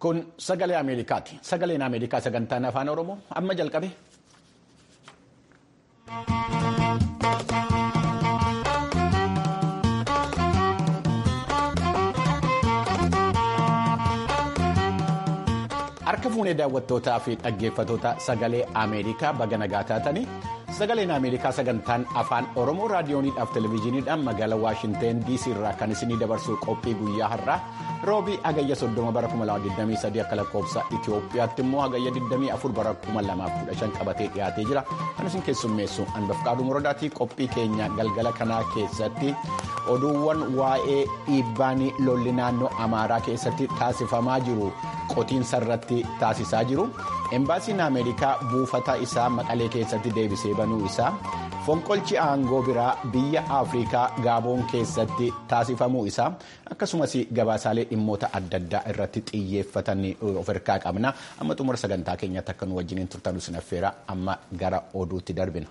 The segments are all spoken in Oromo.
Kun sagalee Ameerikaati. Sagaleen Ameerikaa sagantaan afaan Oromoo amma jalqabe. Harka fuunee daawwattootaa fi dhaggeeffatoota sagalee Ameerikaa baga nagaa taatanii sagaleen Ameerikaa sagantaan afaan Oromoo raadiyooniidhaaf televezyiiniidhaan magaalaa Waashinteen DC irraa kan isinii dabarsu qophii guyyaa har'aa roobii hagayya 30 bara 2023 akka lakkoofsa Itoophiyaatti immoo hagayya 24 bara 2015 qabatee dhiyaatee jira. Kan isin keessummeessu Anbafqaaduu Morodaatii qophii keenya galgala kanaa keessatti oduuwwan waa'ee dhiibbaan lolli naannoo Amaaraa keessatti taasifamaa jiru qotiinsa irratti taasisaa jiru. Embaasiin Ameerikaa buufata isaa maqalee keessatti deebisee banuu isaa fonqolchi aangoo biraa biyya Afrikaa Gaaboon keessatti taasifamuu isaa akkasumas gabaasaalee dhimmoota adda addaa irratti xiyyeeffatan of harkaa qabna. Amma xumura sagantaa keenyatti akka nu wajjiniin turtan isin affeera amma gara oduutti darbina.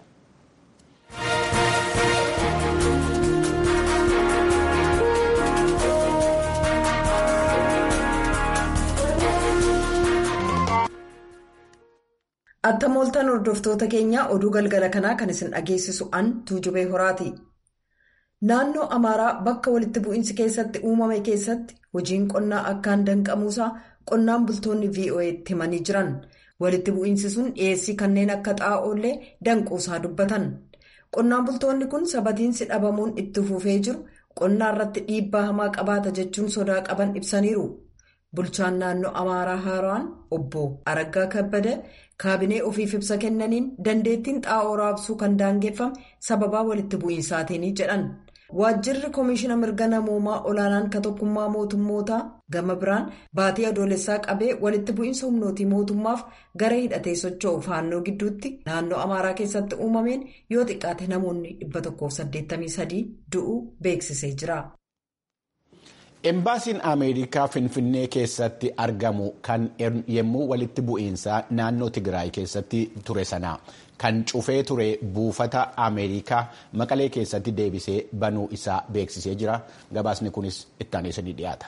Attam ooltan hordoftoota keenya oduu galgala kanaa kan isin dhageessisu an tuujubee horaati. Naannoo Amaaraa bakka walitti bu'iinsi keessatti uumame keessatti hojiin qonnaa akkaan danqamuusaa qonnaan bultoonni VOA'tti himanii jiran. Walitti bu'iinsi sun dhiyeessii kanneen akka xaa'oollee danquusaa dubbatan. Qonnaan bultoonni kun sabatiinsi dhabamuun itti fufee jiru qonnaa irratti dhiibbaa hamaa qabaata jechuun sodaa qaban ibsaniiru. Bulchaan naannoo Amaaraa Haaraan obbo Araggaa Kabbada kaabinee ofiif ibsa kennaniin dandeettiin xaa'oo raabsuu kan daangeffame sababaa walitti bu'iinsaatiini jedhan. Waajjirri Komishiina Mirga Namoomaa Olaanaan ka tokkummaa mootummootaa gama biraan baatii adoolessaa qabee walitti bu'iinsa humnootii mootummaaf gara hidhatee socho'u faannoo gidduutti naannoo Amaaraa keessatti uumameen yoo xiqqaate namoonni 183 du'uu beeksisee jira. Embaasiin Ameerikaa Finfinnee keessatti argamu kan yommuu walitti bu'iinsaa naannoo Tigraay keessatti ture sana kan cufee ture buufata Ameerikaa maqalee keessatti deebisee banuu isaa beeksisee jira. Gabaasni kunis itti aansee ni dhiyaata.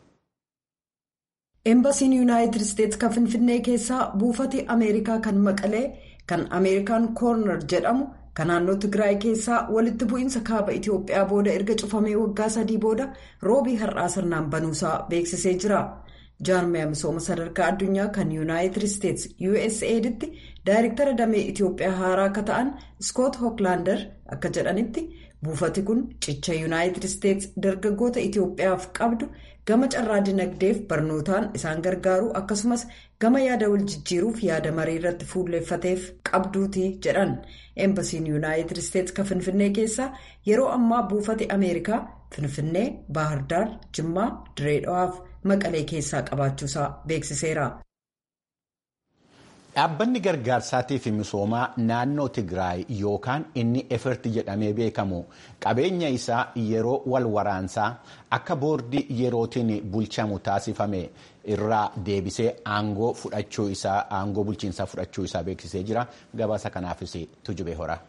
Embaasiin Yuunaayitid Isteetsi kan Finfinnee keessaa buufati Ameerikaa kan maqalee kan Ameerikaan koornar jedhamu. kan naannoo Tigraay keessaa walitti bu'iinsa kaaba Itoophiyaa booda erga cufamee waggaa sadii booda roobii har'aa sirnaan banuusaa beeksisee jira. jaarmiyaa misooma sadarkaa addunyaa kan yuunaayitid isteetsi USAID'tti daayirektara damee Itoophiyaa haaraa akka ta'an Scott Hooglander akka jedhanitti buufati kun cicha yuunaayitid isteetsi dargaggoota Itoophiyaaf qabdu gama carraa dinagdeef barnootaan isaan gargaaru akkasumas gama yaada wal jijjiiruuf yaada marii irratti fuulleeffateef qabduuti jedhan eembasiin yuunaayitid isteetsi kan finfinnee keessaa yeroo ammaa buufati ameerikaa finfinnee baahirdaar jimmaa direedhawaaf maqalee keessaa qabaachuusaa beeksiseera. Dhaabbanni gargaarsaatii fi misoomaa naannoo Tigraay yookaan inni efirti jedhamee beekamu qabeenya isaa yeroo wal waraansaa akka boordii yerootiin bulchamu taasifame irraa deebisee aangoo fudhachuu isaa aangoo bulchiinsaa fudhachuu isaa beeksisee jira. Gabaasa kanaafis tujubee hora.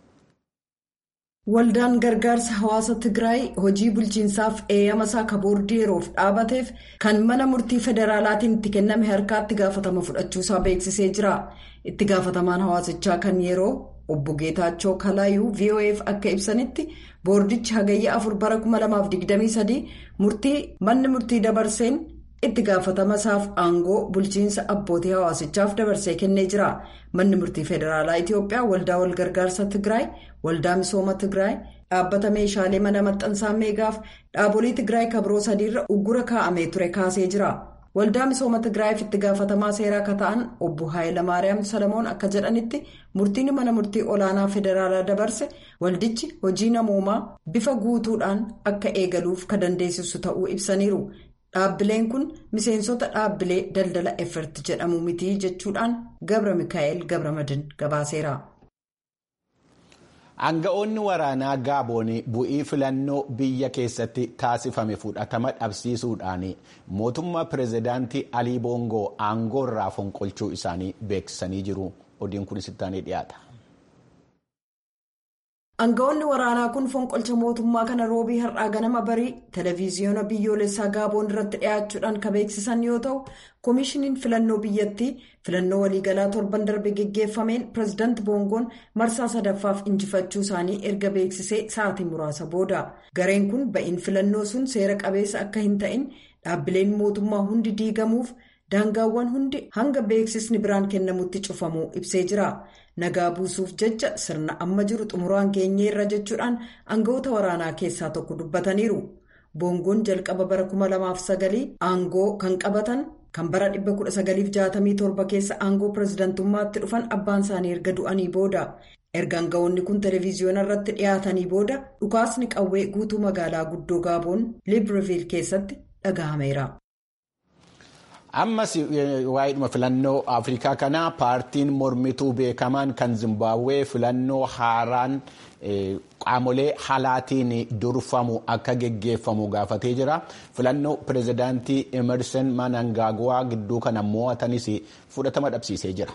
Waldaan gargaarsa hawaasa Tigraay hojii bulchiinsaaf eeyyama isaa ka boordii yeroof dhaabateef kan mana murtii federaalaatiin itti kenname harkaatti gaafatama fudhachuusaa beeksisee jira. Itti gaafatamaan hawaasichaa kan yeroo obbo Geetaachoo Kalaayuu VOA'f akka ibsanitti boordichi hagayya afur bara 2023 murtii manni murtii dabarseen itti gaafatama isaaf aangoo bulchiinsa abbootii hawaasichaaf dabarsee kennee jira. Manni murtii federaalaa Itoophiyaa waldaa walgargaarsa Tigraay, waldaa misooma Tigraay, dhaabbata meeshaalee mana maxxansaa meegaaf dhaabolee Tigraay kabiroo sadiirra uggura kaa'amee ture kaasee jira. Waldaa misooma Tigraayiif itti gaafatamaa seeraa akka ta'an obbo Haayilamaariyaam Salamoon akka jedhanitti murtiin mana murtii olaanaa federaalaa dabarse waldichi hojii namoomaa bifa guutuudhaan akka eegaluuf ka dandeessisu ta'uu ibsaniiru. Dhaabbileen kun miseensota dhaabbilee daldala efert jedhamu miti jechuudhaan Gabra Mikaa'el Gabramadin gabaaseera. Aanga'oonni waraanaa Gaaboon bu'ii filannoo biyya keessatti taasifame fudhatama dhabsiisuudhaan mootummaa pireezidaantii Alii Boongoo aangoo irraa fonqolchuu isaanii beeksisanii jiru. Odiin kunis itti aanee dhiyaata. Aangawoonni waraanaa kun fonqolcha mootummaa kana roobii har'aa ganama barii televiziyoona biyyoolessaa gaaboon irratti dhiyaachuudhaan kan beeksisan yoo ta'u koomishiniin filannoo biyyattii filannoo waliigalaa torban darbe geggeeffameen pireezidaanti boongoon marsaa sadaffaaf injifachuu isaanii erga beeksisee sa'aatii muraasa booda gareen kun ba'iin filannoo sun seera qabeessa akka hin ta'in dhaabbileen mootummaa hundi diigamuuf daangaawwan hundi hanga beeksisni biraan kennamutti cufamuu ibsee jira. nagaa buusuuf jecha sirna amma jiru xumuraan geenyeerra jechuudhaan aangawoota waraanaa keessaa tokko dubbataniiru boongoon jalqaba bara 2009 aangoo kan qabatan kan bara 1967 keessa aangoo pireezidantummaatti dhufan abbaan isaanii erga du'anii booda erga aangawoonni kun televiziyoona irratti dhiyaatanii booda dhukaasni qawwee guutuu magaalaa guddoo gaaboon libreville keessatti dhagahameera. ammas waa'eedhuma filannoo afrikaa kanaa paartiin mormituu beekamaan kan zimbabwee filannoo haaraan qaamolee halaatiin durfamu akka geggeeffamu gaafatee jira filannoo pireezidaantii emerson manangagwaa gidduu kana mo'atanis fudhatama dhabsiisee jira.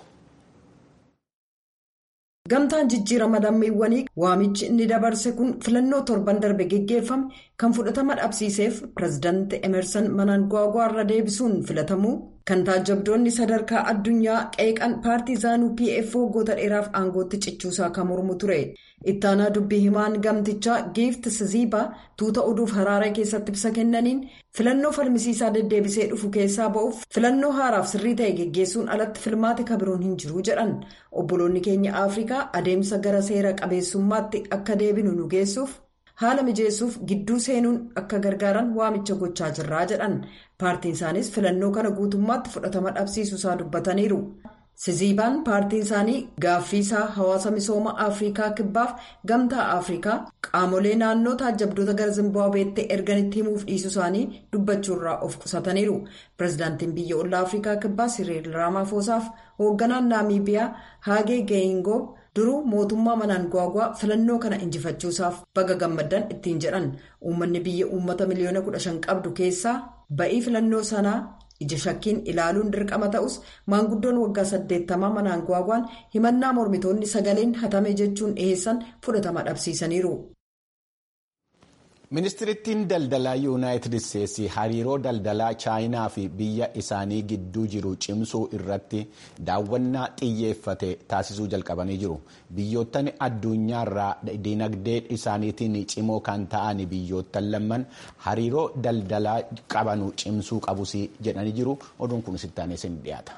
gamtaan jijjiirama lammiiwwanii waamichi inni dabarse kun filannoo torban darbe geggeeffame kan fudhatama dhabsiiseef pireezidaanti emerson manangagwaa irra deebisuun filatamuu kan taajabdoonni sadarkaa addunyaa qeeqan paartiizaanuu pf waggoota dheeraaf aangootti cichuusaa kan mormu ture ittaanaa dubbii himaan gamtichaa giifti siziibaa tuuta oduuf haraaree keessatti ibsa kennaniin filannoo falmisiisaa deddeebisee dhufu keessaa ba'uuf filannoo haaraaf sirrii ta'e geggeessuun alatti filmaati kabiroon hin jiru jedhan obboloonni keenya afrikaa adeemsa gara seera qabeessummaatti akka deebinu nu geessuuf haala mijeessuuf gidduu seenuun akka gargaaran waamicha gochaa jirraa jedhan paartiin isaanis filannoo kana guutummaatti fudhatama dhabsiisuusaa dubbataniiru. siziibaan paartiin isaanii gaaffiisaa hawaasa misooma afrikaa kibbaaf gamtaa afrikaa qaamolee naannoo taajabdoota gara zimbaabuweetti erganitti himuuf dhiisuu isaanii dubbachuurraa of qusataniiru pireezidaantiin biyya ollaa afrikaa kibbaa siriil raamaafosaaf hoogganaan naamiibiyaa haagee geeyingoo duruu mootummaa manangagwaa filannoo kana injifachuusaaf baga gammaddan ittiin jedhan uummanni biyya uummata miliyoona 15 qabdu keessaa ba'ii filannoo sanaa. ija shakkiin ilaaluun dirqama ta'us maanguddoon waggaa 80 manangagwaan himannaa mormitoonni sagaleen hatame jechuun dhiheessan fudhatama dhabsiisaniiru. ministirittiin daldalaa yuunaayitid isteetsi hariiroo daldalaa chaayinaa fi biyya isaanii gidduu jiru cimsuu irratti daawwannaa xiyyeeffate taasisuu jalqabanii jiru biyyoottan addunyaarraa dinagdee isaaniitiin cimoo kan ta'an biyyoottan lamman hariiroo daldalaa qabanu cimsuu qabus jedhanii jiru oduun kun sittaanee sin dhiyaata.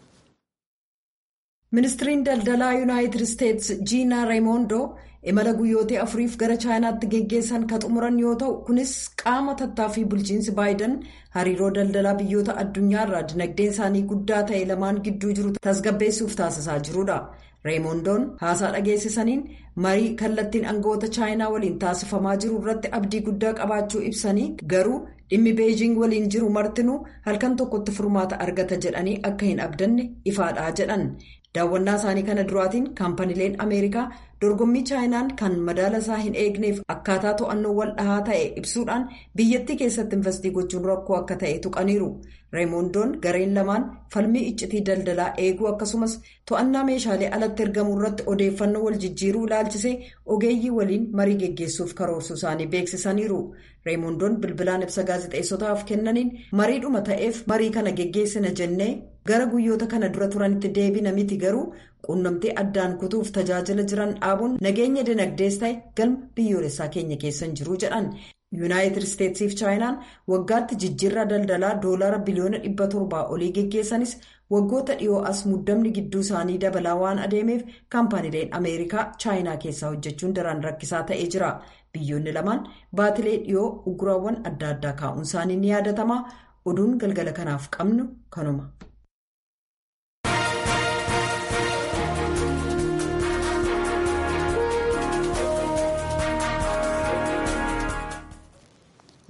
ministiriin daldalaa yuunaayitid isteetsi jiinaa reemondoo imala guyyootee afuriif gara chaayinaatti geggeessan kan xumuran yoo ta'u kunis qaama tattaaffii bulchiinsi baayidan hariiroo daldalaa biyyoota addunyaarraa dinagdeen isaanii guddaa ta'e lamaan gidduu jiru tasgabbeessuuf taasisaa jirudha. reemondoon haasaa dhageessisaniin marii kallattiin aangawoota chaayinaa waliin taasifamaa jiru irratti abdii guddaa qabaachuu ibsanii garuu dhimmi beejiing waliin jiru martinuu halkan tokkotti furmaata argata jedhanii akka hin abdanne ifaadhaa jedhan. daawwannaa isaanii kana duraatiin kaampaniileen ameerikaa dorgommii chaayinaan kan madaala isaa hin eegneef akkaataa to'annoo wal dhahaa ta'e ibsuudhaan biyyattii keessatti investii gochuun rakkoo akka ta'e tuqaniiru reemondoon gareen lamaan falmii iccitii daldalaa eeguu akkasumas to'annaa meeshaalee alatti ergamuu irratti odeeffannoo wal jijjiiruu ilaalchisee ogeeyyii waliin marii geggeessuuf karoorsuu isaanii beeksisaniiru reemondoon bilbilaan ibsa gaazexeessotaaf kennaniin mariidhuma ta'eef marii kana geggeessina jennee. gara guyyoota kana dura turanitti deebina miti garuu quunnamtii addaan kutuuf tajaajila jiran dhaabuun nageenya dinagdees ta'e galma biyyoolessaa keenya keessan jiru jedhan yuunaayitid isteetsiif chaayinaan waggaatti jijjiirraa daldalaa doolaara biliyoona dhibba torbaa olii geggeessanis waggoota dhiyoo as muddamni gidduu isaanii dabalaa waan adeemeef kaampaniileen ameerikaa chaayinaa keessaa hojjechuun daran rakkisaa ta'ee jira biyyoonni lamaan baatilee dhiyoo uguraawwan adda addaa kaa'uun isaanii ni yaadatama oduun galgala kanaaf qabnu kanuma.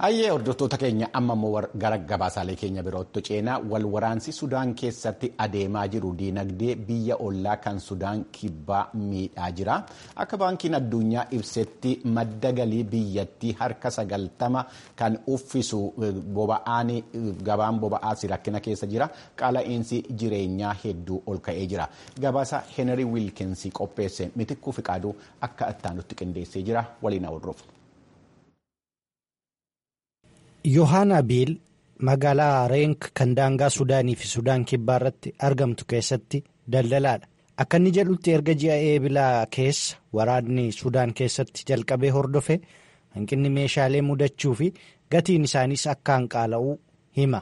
Hayyee hordoftoota keenya amma immoo gara gabaasaalee keenya birootti ceenaa wal waraansi Sudaan keessatti adeemaa jiru diinagdee biyya ollaa kan Sudaan kibbaa miidhaa jira. Akka baankiin addunyaa ibsetti madda galii biyyattii harka sagaltama kan uffisu boba'aan gabaan boba'aas rakkina keessa jira. Qaala'insi jireenyaa hedduu ol ka'ee jira. Gabaasa Henry Wilkins qopheesse mitikkuu fiqaaduu akka ittaanutti qindeessee jira. Waliin hordofaa. yohaana biil magaalaa reenk kan daangaa sudaanii fi sudaan kibbaa irratti argamtu keessatti daldalaadha akka inni jedhutti erga ji'a eebilaa keessa waraanni sudaan keessatti jalqabee hordofe hanqinni meeshaalee mudachuu fi gatiin isaaniis akkaan qaala'uu hima.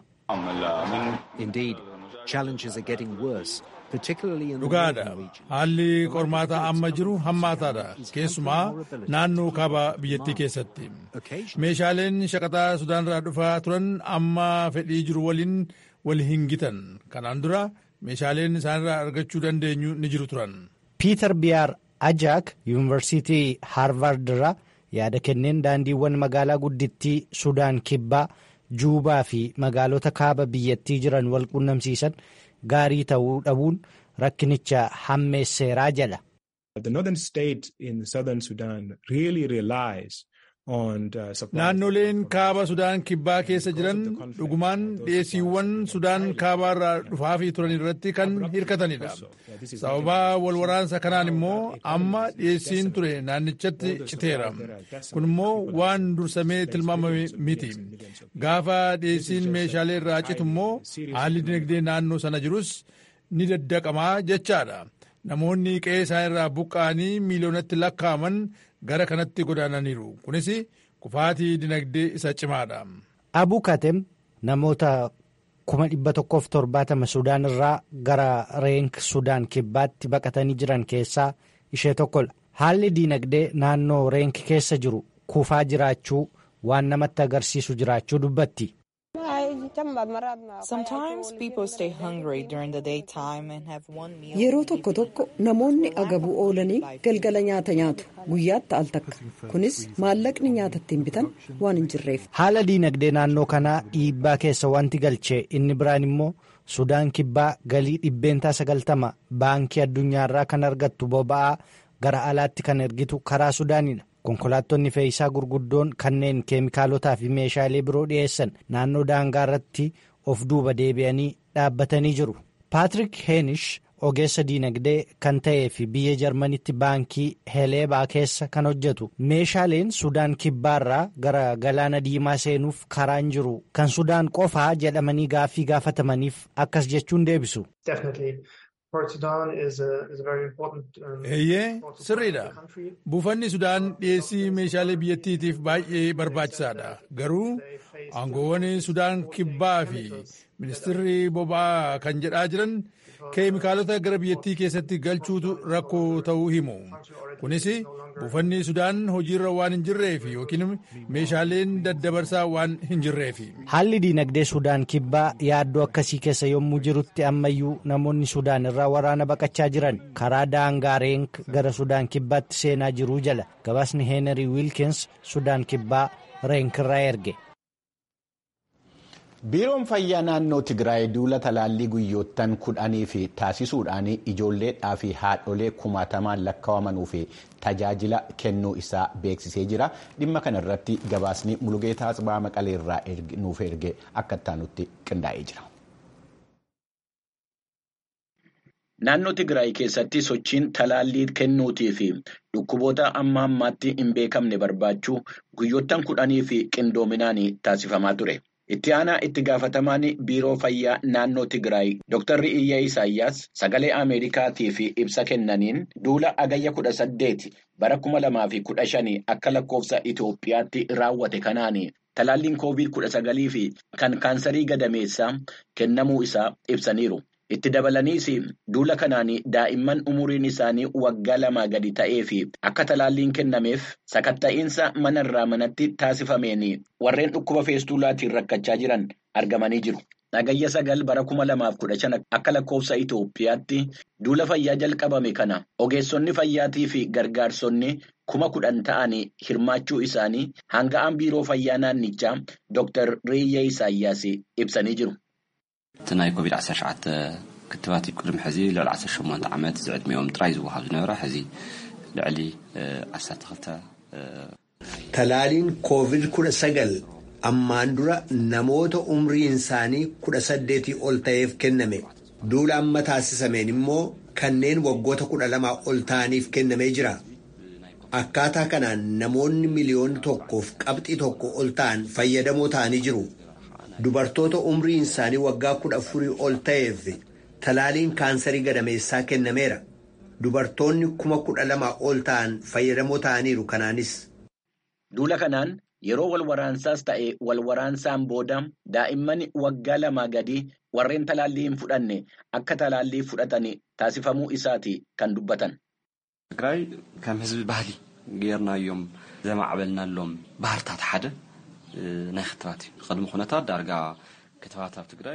dhugaadha haalli qormaataa amma jiru hammaataadha keessumaa naannoo kaaba biyyattii keessatti meeshaaleen shaqaxaa sudaanirraa dhufaa turan amma fedhii jiru waliin wal hingitan kanaan dura meeshaaleen isaanirraa argachuu dandeenyu ni jiru turan. piiter biyaar ajaak yuunivarsiitii haarvaard irraa yaada kenneen daandiiwwan magaalaa guddittii sudaan kibbaa juubaa fi magaalota kaaba biyyattii jiran wal qunnamsiisan. gaarii ta'uu dhabuun rakkinicha hammeesseeraa jedha. naannoleen kaaba sudaan kibbaa keessa jiran dhugumaan dhiyeessiiwwan sudaan kaabaa irraa dhufaafii turan irratti kan hirkatanidha sababaa wal waraansa kanaan immoo amma dhiyeessiin ture naannichatti citeera kun immoo waan dursamee tilmaamame miti gaafa dhiyeessiin meeshaalee irraa citu immoo haalli dinagdee naannoo sana jirus ni daddaqamaa jechaadha namoonni qe'ee isaan irraa buqqa'anii miiliyoonatti lakkaa'aman gara kanatti godaananiiru kunis kufaatii dinagdee isa cimaadha. Abu Katem namoota kuma dhibba tokkoof torbaatama Sudaan irraa gara reenk Sudaan kibbaatti baqatanii jiran keessaa ishee tokkodha. Haalli dinagdee naannoo reenk keessa jiru kufaa jiraachuu waan namatti agarsiisu jiraachuu dubbatti. Yeroo tokko tokko namoonni agabuu oolanii galgala nyaata nyaatu guyyaatti al takka kunis maallaqni nyaata ittiin bitan waan hin jirreef. Haala diinagdee naannoo kanaa dhiibbaa keessa wanti galchee inni biraan immoo Sudaan kibbaa galii dhibbeentaa sagaltama baankii addunyaarraa kan argattu boba'aa gara alaatti kan ergitu karaa Sudaanidha. konkolaattonni fe'iisaa gurguddoon kanneen keemikaalotaa fi meeshaalee biroo dhiyeessan naannoo daangaa irratti of duuba deebi'anii dhaabbatanii jiru. Paatrik Heenish ogeessa diinagdee kan ta'ee fi biyya jarmanitti baankii heleebaa keessa kan hojjetu meeshaaleen sudaan kibbaarraa gara galaana diimaa seenuuf karaan jiru kan sudaan qofaa jedhamanii gaaffii gaafatamaniif akkas jechuun deebisu. eeyyee sirriidha buufanni sudaan dhiyeessii meeshaalee biyyattiitiif baay'ee barbaachisaadha garuu aangoowwan sudaan kibbaa fi ministirri boba'aa kan jedhaa jiran keemikaalota gara biyyattii keessatti galchuutu rakkoo ta'uu himu kunis buufanni sudaan hojiirra waan hin jirreef yookiin meeshaaleen daddabarsaa waan hin jirreef. haalli diinagdee sudaan kibbaa yaaddoo akkasii keessa yommuu jirutti ammayyuu namoonni sudaan irraa waraana baqachaa jiran karaa daangaa reenk gara sudaan kibbaatti seenaa jiruu jala gabaasni heenarii wiilkins sudaan kibbaa reenk irraa erge. biiroon fayyaa naannoo tigraay duula talaallii guyyoottan kudhanii fi taasisuudhaan ijoolleedhaa fi haadholee kumaatamaan lakkaa'amanuu fi tajaajila kennuu isaa beeksisee jira dhimma kana irratti gabaasni mulugeetaa Atsibaa maqalee irraa nuuf erge akka ittaanutti qindaa'ee jira. Naannoo Tigraay keessatti sochiin talaallii kennuutii fi dhukkuboota amma ammaatti hin beekamne barbaachuu guyyoottan kudhanii fi qindoominaan taasifamaa ture. Itti aanaa itti gaafatamaan biiroo fayyaa naannoo Tigraay Dr. Iyyaa Isaayyaas sagalee Ameerikaatiif ibsa kennaniin duula agayya kudha saddeeti bara kuma lamaa fi kudha shanii akka lakkoofsa Itoophiyaatti raawwate kanaan talaalliin koovid kudha sagalii fi kan kaansarii gadameessaa kennamuu isaa ibsaniiru. Itti dabalaniis duula kanaan daa'imman umuriin isaanii waggaa lamaa gadi ta'ee fi akka talaalliin kennameef sakatta'iinsa manarraa manatti taasifameen warreen dhukkuba feestuulaatiin rakkachaa jiran argamanii jiru. Agayya sagal bara kuma lamaaf kudha shan akka lakkoofsa Itoophiyaatti duula fayyaa jalqabame kana ogeessonni fayyaatii fi gargaarsonni kuma kudhan ta'anii hirmaachuu isaanii hanga'aan biiroo fayyaa naannichaa Dr. Reeyyaa Isaayyaas ibsanii jiru. እቲ ናይ ኮቪድ-19 ክትባት ቅድሚ ሕዚ ልዕሊ 18 ዓመት ዝዕድሚኦም ጥራይ ዝወሃብ ዝነበረ ሕዚ ልዕሊ 12 Talaaliin COVID-19 ammaan dura namoota umriin isaanii kudha saddeetii ol ta'eef kenname. Duula amma taasisameen immoo kanneen waggoota kudha lamaa ol ta'aniif kennamee jira. Akkaataa kanaan namoonni miliyoona tokkoof qabxii tokko ol ta'an fayyadamoo ta'anii jiru. Dubartoota umriin isaanii waggaa kudha afurii ol ta'eef talaaliin kaansarii gadameessaa kennameera. Dubartoonni kuma kudha lamaa ol ta'an fayyadamoo ta'aniiru kanaanis. Duula kanaan yeroo wal waraansaas ta'e wal waraansaan booda daa'imman waggaa lamaa gadi warreen talaallii hin fudhanne akka talaallii fudhatan taasifamuu isaati kan dubbatan. ትግራይ ከም ህዝቢ ባህሊ ጌርናዮም ዘማዕበልናሎም ባህርታት ሓደ ናይ ክትባት እዩ ቅድሚ ኩነታት ዳርጋ ክትባት ኣብ ትግራይ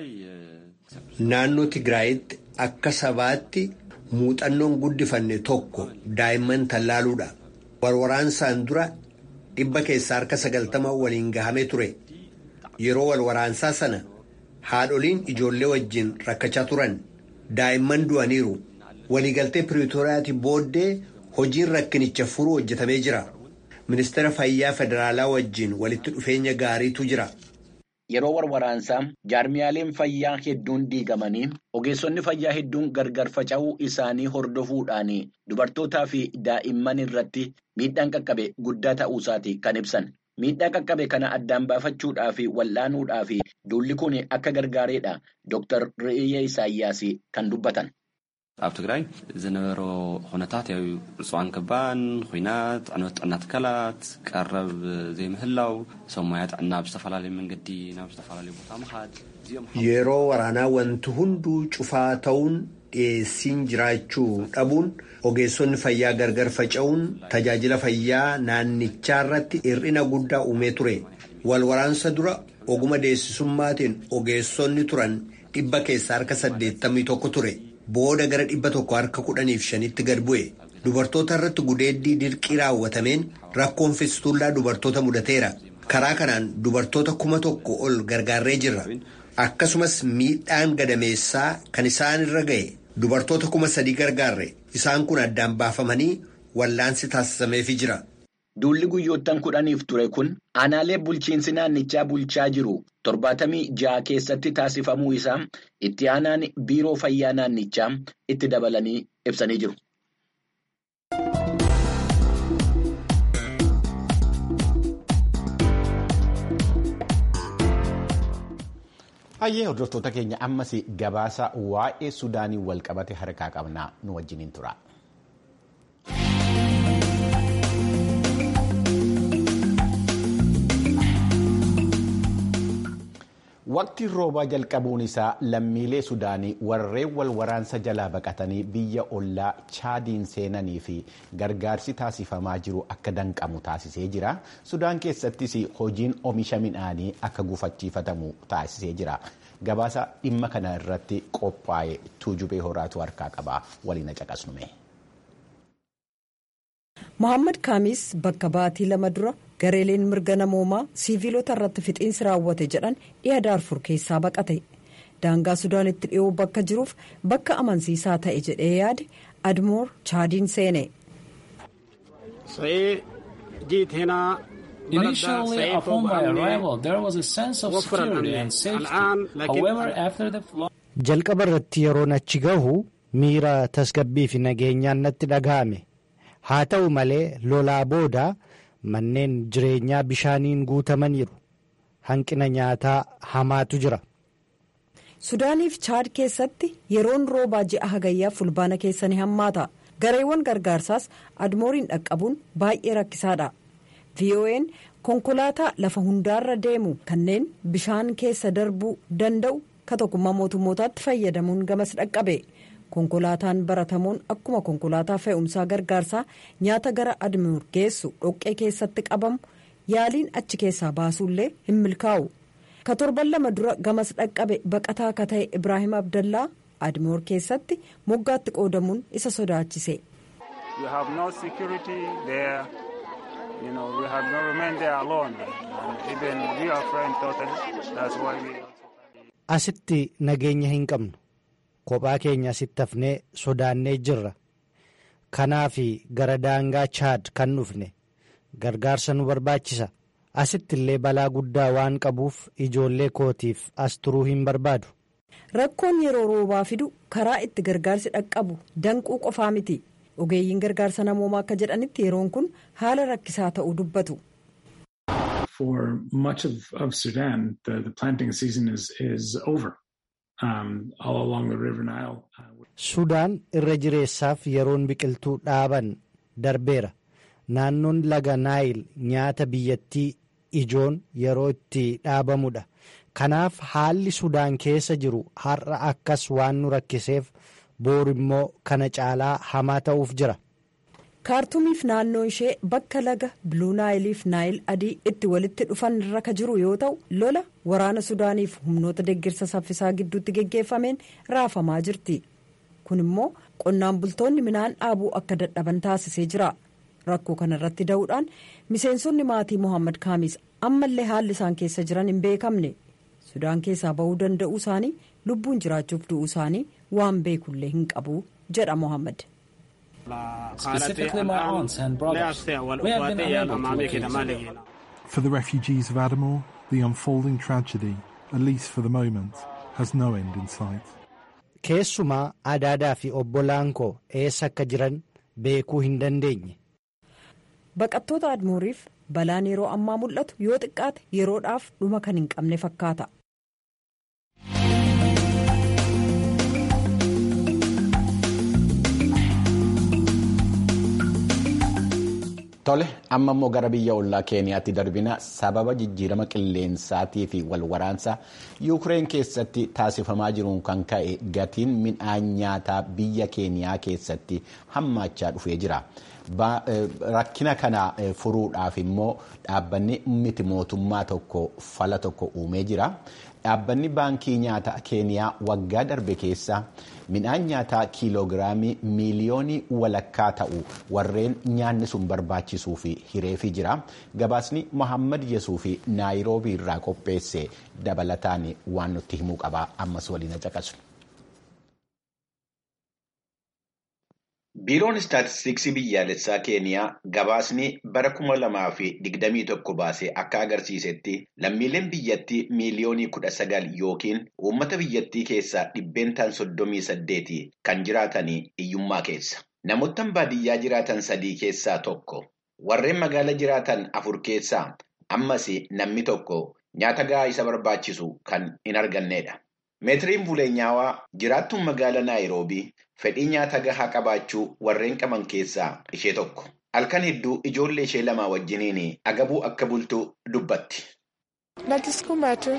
Naannoo Tigraayitti akka sabaatti muuxannoon guddifanne tokko daa'imman tallaaluudha. Walwaraansaan dura dhibba keessaa harka sagaltama waliin gahamee ture. Yeroo walwaraansaa sana haadholiin ijoollee wajjin rakkachaa turan. Daa'imman du'aniiru. Waliigaltee Piriitooriyaati booddee hojiin rakkinicha furuu hojjetamee jira. Ministeera Fayyaa Federaalaa wajjin walitti dhufeenya gaariitu jira. Yeroo warwaraansaa jaarmiyaaleen fayyaa hedduun diigamanii ogeessonni fayyaa hedduun gargar faca'uu isaanii hordofuudhaan dubartootaa fi daa'imman irratti miidhaan qaqqabe guddaa ta'uu isaati kan ibsan. Miidhaa qaqqabe kana addaan baafachuudhaa fi wal'aanuudhaa fi duulli kun akka gargaareedha Dr. Reeyyaa Isaayyaas kan dubbatan. ኣብ ትግራይ ዝነበሮ ኩነታት ያው ዕፅዋን ክባን ኩናት ዕንወት ጥዕና ትካላት ቀረብ ዘይምህላው ሰብ ሞያ ጥዕና ብዝተፈላለዩ መንገዲ ናብ ዝተፈላለዩ ቦታ ምኻድ እዚኦም Yeroo waraanaa wanti hunduu cufaa ta'uun dhiyeessiin jiraachuu dhabuun ogeessonni fayyaa gargar faca'uun tajaajila fayyaa naannichaa irratti hir'ina guddaa uumee ture. Wal waraansa dura oguma deessisummaatiin ogeessonni turan dhibba keessaa harka saddeettamii tokko ture. Booda gara dhibba tokko harka kudhaniif shanitti gad bu'e. Dubartoota irratti gudeeddii dirqii raawwatameen rakkoon fistuullaa dubartoota mudateera. Karaa kanaan dubartoota kuma tokko ol gargaarree jirra. Akkasumas miidhaan gadameessaa kan isaan irra ga'e dubartoota kuma sadii gargaarre isaan kun addaan baafamanii wallaansi taasisameefii jira. Duulli guyyoottan kudhaniif ture kun aanaalee bulchiinsi naannichaa bulchaa jiru torbaatamii ja'a keessatti taasifamuu isaa itti aanaan biiroo fayyaa naannichaa itti dabalanii ibsanii jiru. Hayyee hordoftoota keenya ammas gabaasa waa'ee Sudaanii wal qabate harkaa qabnaa nu wajjiniin tura. Waqtiin roobaa jalqabuun isaa lammiilee Sudaanii warreen wal waraansa jalaa baqatanii biyya ollaa chaadiin seenanii fi gargaarsi taasifamaa jiru akka danqamu taasisee jira. Sudaan keessattis hojiin oomisha midhaanii akka gufachiifatamu taasisee jira. Gabaasa dhimma kana irratti qophaa'e tuujubee horaatu harkaa qaba. Waliin caqasnume. Mohaammed Kaamis bakka baatii lama dura gareeleen mirga namoomaa siiviilota irratti fixiinsi raawwate jedhan dhiha daarfur keessaa baqate daangaa sudaanitti dhiyoo bakka jiruuf bakka amansiisaa ta'e jedhee yaade admoor chaadiin seene. Initially, upon my arrival, there was a sense of security and safety. However, after the flood, Jalqaba irratti yeroon achi gahu miira tasgabbii fi nageenyaan natti dhaga'ame. Haa ta'u malee lolaa booda manneen jireenyaa bishaaniin guutamaniiru. Hanqina nyaataa hamaatu jira. Sudaaniif Chaad keessatti yeroon roobaa ji'a hagayyaa fulbaana keessa ni hammaata. Gareewwan gargaarsaas admooriin dhaqqabuun baay'ee rakkisaadha. VOA'n konkolaataa lafa hundaarra deemu kanneen bishaan keessa darbuu danda'u ka tokkummaa mootummootaatti fayyadamuun gamas dhaqqabe. konkolaataan baratamuun akkuma konkolaataa fe'umsaa gargaarsaa nyaata gara admoor geessu dhoqqee keessatti qabamu yaaliin achi keessaa baasuullee hin milkaa'u ka torban lama dura gamas dhaqqabe baqataa akka ta'e ibraahim abdallaa admoor keessatti moggaatti qoodamuun isa sodaachise. you know, we have not remained there alone. And even we are friends totally. That's why we. Asitti nageenya hin qabnu. Kophaa keenya asitti hafnee sodaannee jirra. Kanaaf gara daangaa chaad kan dhufne gargaarsa nu barbaachisa. Asitti illee balaa guddaa waan qabuuf ijoollee kootiif as turuu hin barbaadu. Rakkoon yeroo roobaa fidu karaa itti gargaarsi dhaqqabu danquu qofaa miti. Ogeeyyiin gargaarsa namoomaa akka jedhanitti yeroon kun haala rakkisaa ta'uu dubbatu. For much of, of Sudan, the, the planting season is, is over um, all along the River Nile. Sudaan irra jireessaaf yeroon biqiltuu dhaaban darbeera. Naannoon laga Naayil nyaata biyyattii ijoon yeroo itti dhaabamudha. Kanaaf haalli Sudaan keessa jiru har'a akkas waan nu rakkiseef boru immoo kana caalaa hamaa ta'uuf jira. kaartumiif naannoo ishee bakka laga biluu naayiliif naayil adii itti walitti dhufan irra ka jiru yoo ta'u lola waraana sudaaniif humnoota deeggarsa saffisaa gidduutti geggeeffameen raafamaa jirti kun immoo qonnaan bultoonni midhaan dhaabuu akka dadhaban taasisee jira rakkoo kana irratti da'uudhaan miseensonni maatii mohaammed kaamis ammallee haalli isaan keessa jiran hin beekamne sudaan keessaa ba'uu danda'uu isaanii lubbuun jiraachuuf du'uu isaanii waan beekullee hin qabu jedha mohaammed. Specifically my aunts and brothers. We have been unable to locate them. For the refugees of Adamor, the unfolding tragedy, at least for the moment, has no end in sight. Keessumaa adaadaa fi obbolaan koo eessa akka jiran beekuu hin dandeenye. Baqattoota Admooriif balaan yeroo ammaa mul'atu yoo xiqqaate yeroodhaaf dhuma kan hin qabne fakkaata. Tole amma immoo gara biyya ollaa keeniyaatti darbina sababa jijjiirama qilleensaatii fi walwaraansa yuukireen keessatti taasifamaa jiruun kan ka'e gatiin midhaan nyaataa biyya keeniyaa keessatti hammaachaa dhufee jira. Rakkina kana furuudhaaf immoo dhaabbanni miti mootummaa tokko fala tokko uumee jira. Dhaabbanni baankii nyaataa keeniyaa waggaa darbe keessa midhaan nyaataa kiiloogiraamii miiliyoonii walakkaa ta'u warreen nyaanni sun barbaachisuu fi hireefii jira. Gabaasni Mohaammed Yesuu fi Naayiroobii irraa qopheesse dabalataan waan nutti himuu qaba. Ammas waliin caqasu. Biiroon Istaatistiksii biyyaalessaa Keeniyaa gabaasni bara kuma lamaa fi digdamii tokko baasee akka agarsiisetti lammiileen biyyattii miiliyoonii kudha sagal yookiin uummata biyyattii keessaa dhibbeentaan soddomii saddeeti kan jiraatanii hiyyummaa keessa. Namoottan baadiyyaa jiraatan sadii keessaa tokko warreen magaala jiraatan afur keessaa ammas namni tokko nyaata gahaa isa barbaachisu kan hin argannedha. Meetiriin Buleenyaawaa jiraattuun magaala Naayiroobii fedhii nyaata gahaa qabaachuu warreen qaban keessaa ishee tokko. Halkan hedduu ijoollee ishee lamaa wajjiniin agabuu akka bultu dubbatti. Najisukuma tu.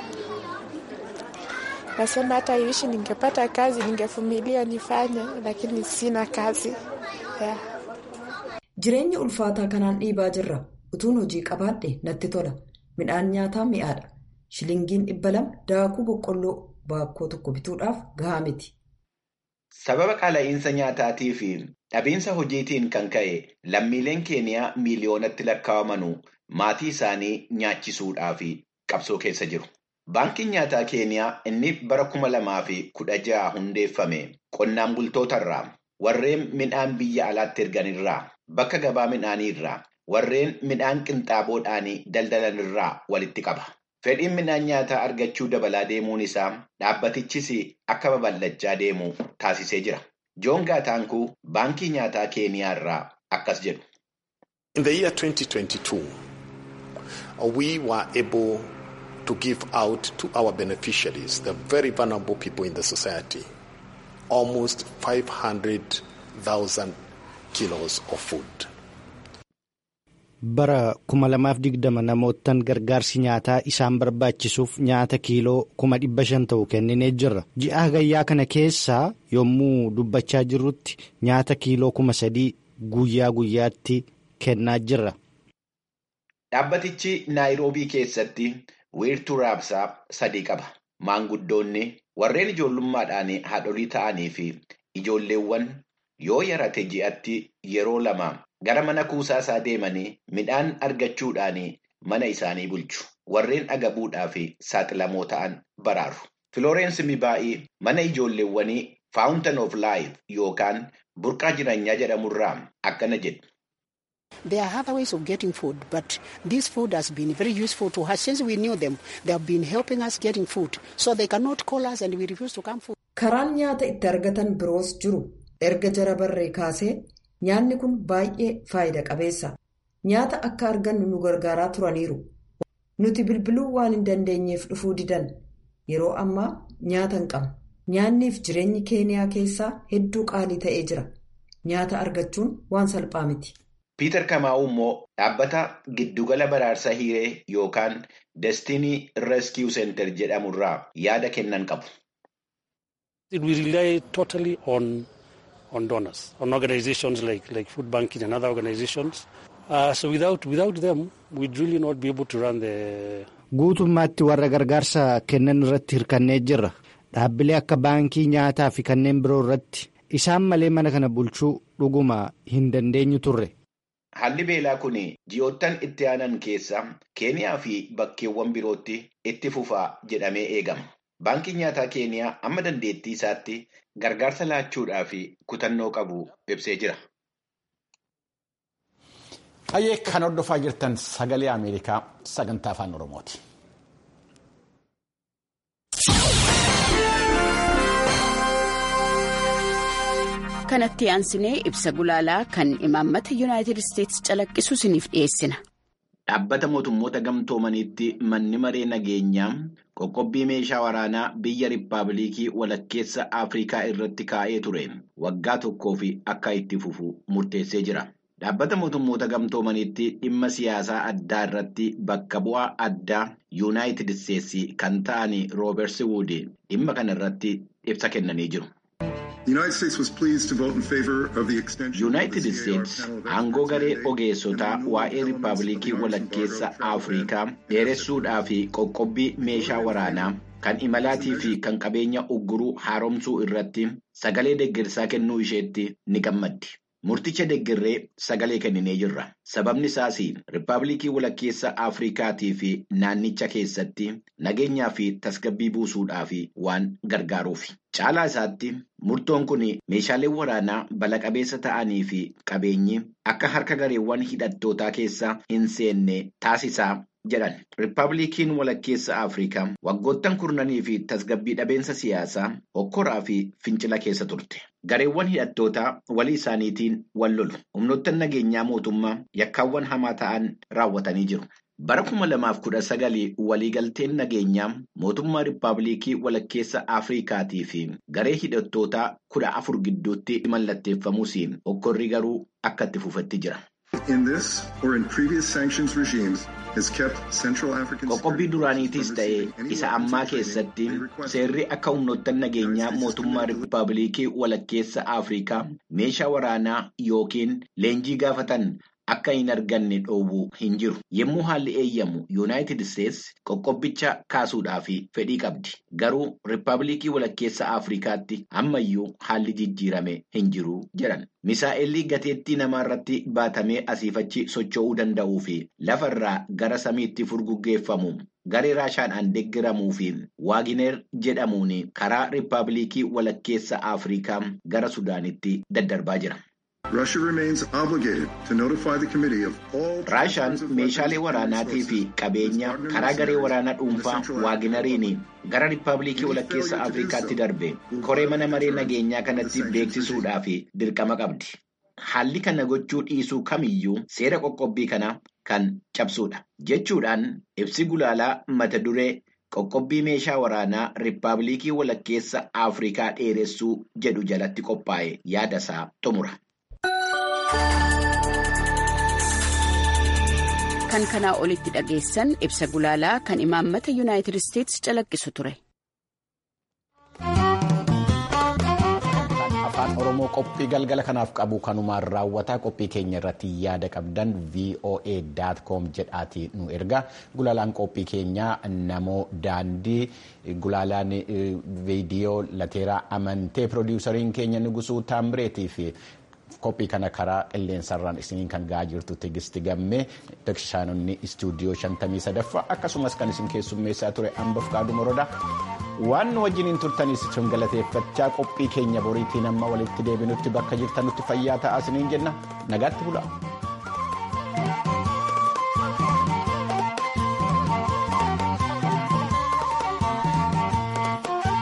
Nasema hata iishi ningepata kazi ningevumilia nifanye lakini sina kazi. Yeah. Jireenya ulfaataa kanaan dhiibaa jirra. Utuun hojii qabaadhe natti tola. Midhaan nyaataa mi'aadha. Shilingiin dhibba lama daakuu boqqolloo baakkoo tokko bituudhaaf gahaa miti. Sababa qaala'insa nyaataatii fi dhabiinsa hojiitiin kan ka'e lammiileen keeniyaa miiliyoonatti lakkaa'amanuu maatii isaanii nyaachisuudhaaf qabsoo keessa jiru. Baankiin nyaataa keeniyaa inni bara kuma lamaa fi kudha jaha hundeeffame qonnaan bultootarraa warreen midhaan biyya alaatti erganirraa bakka gabaa midhaanii irraa warreen midhaan qinxaaboodhaan daldalanirraa walitti qaba. Fedhiin midhaan nyaataa argachuu dabalaa deemuun isaa dhaabbatichis akka babal'achaa deemu taasisee jira. Joon Gaataankuu baankii nyaataa Keeniyaa irraa akkas jedhu. In the year 2022, we were able to give out to our beneficiaries, the very vulnerable people in the society, almost 500,000 kilos of food. bara 2020 namoottan gargaarsi nyaataa isaan barbaachisuuf nyaata kiiloo 500 ta'u kenninee jirra ji'a hagayyaa kana keessaa yommuu dubbachaa jirrutti nyaata kiiloo 3,000 guyyaa guyyaatti kennaa jirra. Dhaabbatichi Naayiroobii keessatti wiirtuu raabsaa sadii qaba. Maanguddoonni warreen ijoollummaadhaan haadholii ta'anii fi ijoolleewwan yoo yarate ji'atti yeroo lama gara mana kuusaa isaa deemanii midhaan argachuudhaan mana isaanii bulchu. Warreen agabuudhaaf saaxilamoo ta'an baraaru. Filoorensi Mibaa'ii mana ijoolleewwanii Fountain of Life yookaan burqaa jireenyaa jedhamurraa akkana jedhu. There are other ways of getting food, but this food has been very useful to us since we knew them. They have been helping us getting food, so they cannot call us and we refuse to come food. Karaan nyaata itti argatan biroos jiru. Erga jara barree kaasee nyaanni kun baay'ee faayida qabeessa. Nyaata akka argannu nu gargaaraa turaniiru. Nuti bilbiluu waan hin dandeenyeef dhufuu didan. Yeroo ammaa nyaata hin qabnu. Nyaanniif jireenyi keeniyaa keessaa hedduu qaalii ta'ee jira. Nyaata argachuun waan salphaa miti. Piiter Kamaa'u immoo dhaabbata giddugala baraarsa hiiree yookaan Destinii Rescue Center jedhamurraa yaada kennan qabu. We rely totally on, on donors, on organizations like, like Food Banking and other organizations. Uh, so without, without them, we'd really not be able to run the... Guutummaatti warra gargaarsa kennan irratti hirkannee jirra. Dhaabbilee akka baankii nyaataa fi kanneen biroo irratti isaan malee mana kana bulchuu dhuguma hin dandeenyu turre. Haalli beelaa kun ji'oottan itti aanan keessa Keeniyaa fi bakkeewwan birootti itti fufaa jedhamee eegama. Baankiin nyaataa Keeniyaa amma dandeettii isaatti gargaarsa laachuudhaaf kutannoo qabu ibsee jira. Qayyee kan hordofaa jirtan sagalee Ameerikaa sagantaa afaan Oromooti. kanatti aansinee ibsa gulaalaa kan imaammata yuunaayitid isteetsi calaqqisu isiniif dhiyeessina. Dhaabbata mootummoota gamtoomaniitti manni maree nageenyaa qoqqobbii meeshaa waraanaa biyya Rippaabilikii walakkeessa Afrikaa irratti kaa'ee ture waggaa tokkoof akka itti fufu murteessee jira. Dhaabbata mootummoota gamtoomaniitti dhimma siyaasaa addaa irratti bakka bu'aa addaa yuunaayitid isteetsi kan ta'an roobersi wuud dhimma kana irratti ibsa kennanii jiru. yuunaayitid isteetsi aangoo garee ogeessotaa waa'ee rippaabilikii walakkeessa afrikaa dheeressuudhaa fi qoqqobbii meeshaa waraanaa kan imalaatii fi kan qabeenya ugguruu haaromsuu irratti sagalee deeggarsaa kennuu isheetti ni gammaddi. Murticha deeggarree sagalee kenninee jirra. Sababni isaas rippaabilikii walakkeessa Afrikaatii fi naannicha keessatti nageenyaa fi tasgabbii buusuudhaaf waan gargaaruufi. Caalaa isaatti murtoon kun meeshaalee waraanaa bala qabeessa ta'anii fi qabeenyi akka harka gareewwan hidhattootaa keessa hin seenne taasisaa jedhan. Rippaabilikiin walakkeessa Afrikaa waggoottan kurnanii fi tasgabbii dhabeensa siyaasaa hokkoraa fi fincila keessa turte. Gareewwan hidhattootaa walii isaaniitiin wal lolu. Humnoottan nageenyaa mootummaa yakkaawwan hamaa ta'an raawwatanii jiru. Bara kuma lamaaf kudha sagalii waliigalteen nageenyaa mootummaa Rippaabilikii walakkeessa Afrikaatii fi garee hidhattootaa kudha afur gidduutti mallatteeffamuus hokkorri garuu akka itti fufetti jira. Qoqqobbii duraaniitis ta'ee isa ammaa keessatti seerri akka humnoottan nageenyaa mootummaa Rippaabilikii walakkeessa Afrikaa meeshaa waraanaa yookiin leenjii gaafatan akka hin arganne dhoowwu hin jiru. Yommuu haalli eeyyamu Yuunaayitid Isteetsi qoqqobbicha kaasuudhaaf fedhii qabdi. Garuu Rippaabilikii walakkeessa Afrikaatti ammayyuu haalli jijjiirame hin jiru jedhan. Misaa'elli gateettii namaarratti baatamee asiifachi socho'uu danda'uu fi lafarraa gara samiitti furguggeeffamu garee raashaadhaan deeggaramuu fi waagineer jedhamuun karaa Rippaabilikii walakkeessa Afrikaa gara Sudaanitti daddarbaa jira. Raashaan meeshaalee waraanaatii fi qabeenya karaa garee waraanaa dhuunfaa waaginariin gara Rippaabilikii walakkeessa Afrikaatti darbe koree mana maree nageenyaa kanatti beeksisuudhaaf dirqama qabdi. Haalli kana gochuu dhiisuu kamiyyuu seera qoqqobbii kana kan cabsuudha. Jechuudhaan ibsi gulaalaa mata duree qoqqobbii meeshaa waraanaa Rippaabilikii walakkeessa Afrikaa dheeressuu jedhu jalatti qophaa'e yaadasaa xumura. Kan kanaa olitti dhageessan ibsa gulaalaa kan imaammata yuunaayitid isteetsi calaqqisu ture. afaan oromoo qophii galgala kanaaf qabu kanumaan raawwataa qophii keenya irratti yaada qabdan voa com jedhaati nu erga gulaalaan qophii keenyaa namoo daandii gulaalaan viidiyoo lateeraa amantee piroodiwusariin keenya nugusuu taambireetii fi qophii kana karaa qilleensarraan isiniin kan ga'aa jirtu tigisti gammee tekshaanonni istuudiyoo shantamii sadaffaa akkasumas kan isin keessummeessaa ture hambaf kaadhu morodaa waan nu wajjiniin turtaniis isin galateeffachaa qophii keenya boriitiin amma walitti deebinutti bakka jirtanutti fayyaa ta'aa isiniin jenna nagaatti bulaa.